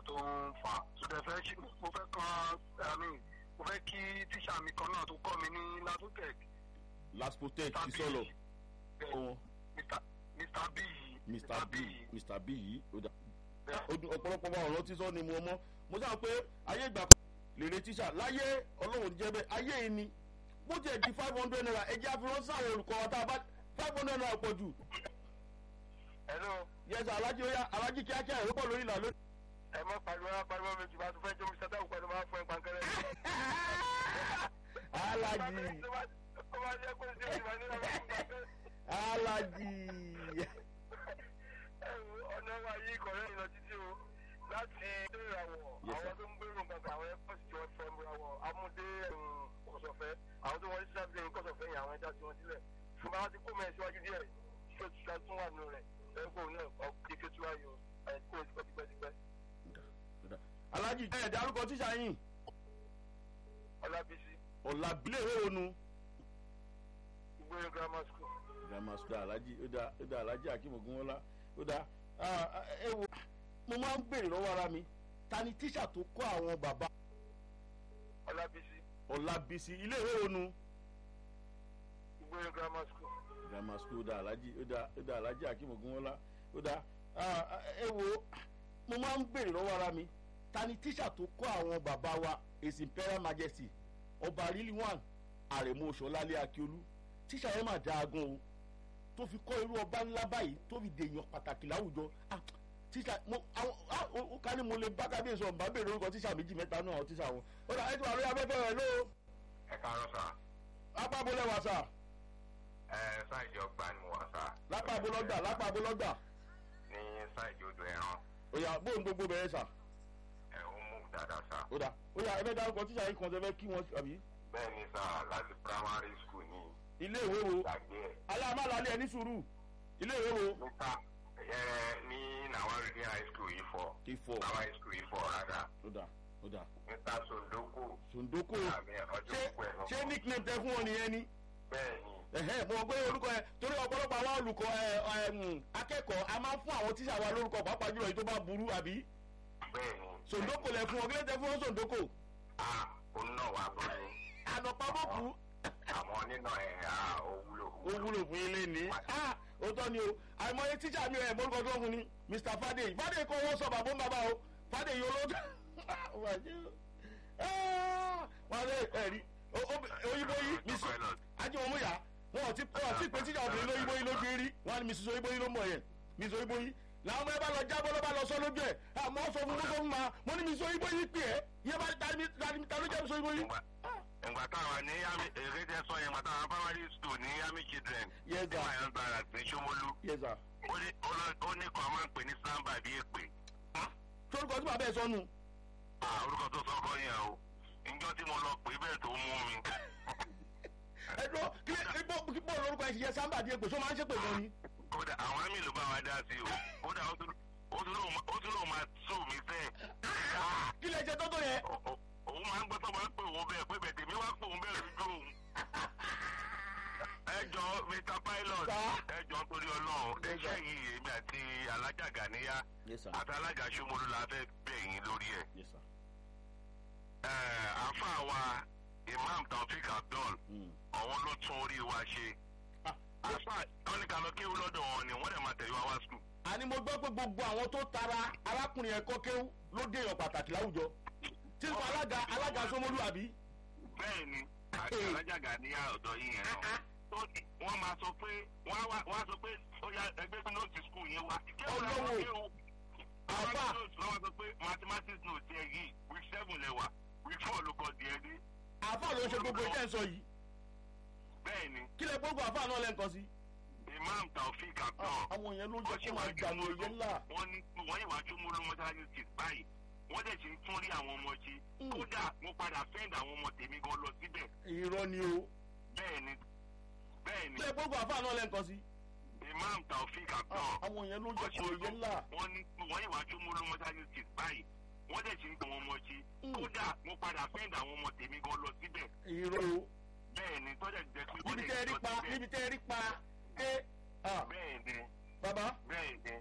nǹkan tó ń fà á tó dẹ̀ fẹ́ ṣe mo fẹ́ kan àmì mo fẹ́ kí tíṣà mi kan náà tó kọ́ mi ní latotec laspotec ti sọ̀rọ̀ wọn mr b yìí mr b mr b yìí ó dà bẹ́ẹ̀ ó dùn ọ̀pọ̀lọpọ̀ wa ọ̀rọ̀ tí sọ ni mo mọ́ mo sáà pé ayé ìgbà kan lèrè tíṣà láyé ọlọ́run jẹ́ bẹ́ẹ̀ ayé yìí ni bó tiẹ̀ di five hundred naira ẹ̀jẹ̀ àfihàn sáwọn olùkọ́ wa tá a bá five hundred naira pọ̀ jù hello yẹsà alájí ó yá alájí kíákíá ẹ̀rọ pọ̀ lórí ìlà lónìí. ẹ mọ pariwo ẹ pariwo méjì bá tún fẹ́ jó mr táwọn pẹ̀lú máa fún ẹ pankẹ́rẹ́. alájí ó máa jẹ́ kó ṣe ìwà nínú ọmọ fún pankẹ́rẹ́. alájí ẹ̀rù ọ̀nà wa yìí kọ̀rẹ́ ìlọ títí o láti ilé ìràwọ̀ Yes, sir. àwọn tó ń gbèrò nǹkan àwọn airport tí wọ́n fẹ́ ìràwọ̀ amúdé kọ̀sọ̀fẹ́ àwọn tó wọ́n ṣiṣẹ́ àbílẹ̀ kọ̀sọ̀fẹ́ yẹn àwọn ẹja tí wọ́n sílẹ̀ ṣùgbọ́n wọ́n ti kó mẹ́rin síwájú díẹ̀ ṣé oṣù tó tún wà nù rẹ̀ ẹ̀kọ́ náà ọkùnrin kékeré tí wáyé o ẹ̀kọ́ oṣù tó tipẹ́tipẹ́ alájí ẹ̀ dárúkọ tíṣà yín ọlábísí ọ̀làbílẹ̀ ònu. ìgbóyè grammar school. grammar school alájí ó dá ó dá alájí akínmogunwọlá ó dá ah, ẹ wo mo máa ń béèrè lọ́wọ́ ara mi ta ni tíṣà tó kọ́ àwọn bàbá ọlábísí ọ̀làbísí ilé ìwé ònu. ìgbóyè grammar school. grammar school ó dá alájí ó dá ó dá alájí akínmogunwọlá ó dá ah, ẹ wo mo máa ń béèrè lọ́wọ́ ara mi ta ni tíṣà tó kọ́ àwọn bàbá wa his imperial majesty ọba rilwan àrẹ̀mọ ṣọlálẹ̀ akíolú tíṣà yẹn mà dáa gan o tó fi kọ́ irú ọba ńlá báyìí tó fi dèèyàn pàtàkì láwùjọ ah tíṣà mo àwọn ah ó ó ká ní mo lè bá kábíyèsí ọ̀nbá bèrè orúkọ tíṣà méjì mẹ́ta náà àwọn tíṣà wọn ó dà ẹ́ tí wà lórí afẹ́fẹ́ rẹ̀ ló ẹ káàárọ̀ sà lápá abolẹ́wà sà ẹ sáìdì ọgbà ni mo wà sà. lápá abolọ́gbà lápá abolọ́gbà ní sáìdì odò ẹran ó yà bóun gbogbo bẹ̀rẹ̀ sà ẹ ó mú dáadáa sà. ó dà ó yà ẹ fẹ́ dárúkọ tíṣà yìí kan tẹ́ fẹ́ kí wọ́n àbí bẹ́ẹ̀ ni sà láti primary school ní ilé ìwé wo ìgbàgbé ẹ̀. aláàmàlálẹ́ ẹ ní sùúrù ilé ìwé wo níta ẹ ní nàwọn reading high school yìí fọ ìfọ̀ nàwọn high school yìí fọ rárá ó dà ó dà níta sondoko sòǹdókò àmì ọjọ́ ṣé púpọ̀ ẹ̀ ṣé nickname tẹ fún wọn nìyẹn ni bẹ́ẹ̀ ni ẹ̀hẹ́ mo mọ̀ pé orúkọ ẹ torí ọ̀pọ̀lọpọ̀ àwọn olùkọ́ ẹ ẹ mm, akẹ́kọ̀ọ́ a máa ń fún àwọn tíṣà wa lórúkọ pàápàá jùlọ èyí tó bá burú àbí bẹ́ẹ̀ ni. sòǹdókò lẹ fún wọn kí ló tẹ fún wọn sòǹdókò a òun náà wà bọ́ ni ànàpamọ́kù àwọn nínà ẹ̀ á ó wúlò. ó wúlò fún ilé ní ah òótọ́ ni o àìmọye tíṣà mi ẹ̀ morúkọ tó ń fún ni mr fadé fadé kó wọ́n sọ bàbá ń bàbá o fadé yìí olóòtú wọ́n lé ẹ̀rí oyinbo yìí miss ajimomuya wọn ò ti wọn ò ti pé tíjà obìnrin lóyinbo yìí lójú rí wọn ni mrs oyinbo yìí ló mọ̀ yẹn mrs oyinbo yìí làwọn ọmọ ẹ bá lọ jábọ́ ló bá lọ sọ lójú ẹ̀ àmọ́ sọ fún gbogbo ma mo ní mrs oyinbo yìí pè é yẹ bá ta ni ta ni ta ló jẹ́ mrs oyinbo yìí. ìgbà táwọn ní yami èrè tẹ sọ yẹn ìgbà táwọn primary school ní yami children Yes, sir. ní mayan barracks ní Ṣómólú yes sir. ó ní ó lọ- ó ní kan máa ń pè ní samba bí èpè torúkọ tí bàbá ẹ sọnù Ah, orúkọ tó sọ kọ́ yẹn o ìjọ tí mo lọ pè bẹ́ẹ̀ tó mú mi ẹ lọ kí ẹ bọ́ bọ́ lórúkọ ẹ ti yẹ sáńbà díẹ̀ pé sọ máa ń ṣépè gan ni. kódà àwọn àmì ló bá wa dá sí o kódà ó tún ó tún lóun ó tún lóun máa tó mi fẹ́ kí lè ṣe tọ́tọ̀ yẹn. òun máa ń gbọ́ tó máa ń pè òun bẹ́ẹ̀ pé bẹ́ẹ̀ tèmi wá pè òun bẹ́ẹ̀ lójú òun. ẹ jọ mr pilot Sá. ẹ jọ torí ọlọ́run Yes, sir. ẹṣẹ́ yìí èmi àti alájà gàníyà yes sir. àti alájà Ṣómólú la fẹ́ bẹ̀ yín lórí ẹ̀. yes sir. ẹ àáfàá wa imam taofik abdul Mm. àwọn ló tún orí wa ṣe. Ah, àáfàá tọ́nìkà lọ kéwú lọ́dọ̀ wọn ni wọ́n dẹ̀ máa tẹ̀lé wa wá skul. àní mo gbọ́ pé gbogbo àwọn tó tara arákùnrin ẹ̀kọ́ kéwú ló dé èèyàn pàtàkì láwùjọ tí n kò alága alága Ṣómólú àbí. bẹ́ẹ̀ ni àti Hey. alájà gàníyà ọ̀dọ̀ yín yẹn náà. tó ní- wọ́n máa sọ pé wọ́n á wá- wọ́n á sọ pé ó yá ẹgbẹ́ bí nóòtì skul yẹn wá. Ọlọ́wọ́. Àfà. lọ́wọ́ sọ pé mathematics note ẹ̀ yìí week seven lẹ́wà week four ló kọ́ di ẹ dé. àáfà ló ń ṣe gbogbo ìjẹ́ ń sọ yìí bẹ́ẹ̀ ni kí lè gbogbo àáfà náà lẹ́ǹkan sí. imam taofik abdul. àwọn èèyàn ló jẹ́ kó máa dànù òye ńlá. wọ́n ní wọ́n yìí wá Ṣómólú mọ́sálásí street báyìí wọ́n dẹ̀ ti ń tún rí àwọn ọmọ ṣe. Mm. kódà mo padà fẹ́ǹd àwọn ọmọ tèmi gan lọ síbẹ̀. irọ́ ni o bẹ́ẹ̀ ni bẹ́ẹ̀ ni kí lè gbogbo àáfà náà lẹ́ǹkan sí. imam taofik abdul. àwọn èèyàn ló jẹ́ kó òye ńlá. wọ́n ní wọ́n yìí wá Ṣómólú mọ́sálásí street báyìí wọ́n dẹ̀ ti ń gbọ́ ọmọ ṣe. Mm. kódà mo padà fẹ́ǹd àwọn ọmọ tèmi gan lọ síbẹ̀. irọ́ o bẹ́ẹ̀ ni tọ́jà jẹ́ pé wọ́n níbi dẹ̀ tẹ́ ẹ ti rí lọ pa síbẹ̀. níbi tẹ́ ẹ rí pa ké ah, bẹ́ẹ̀ ni bàbá bẹ́ẹ̀ ni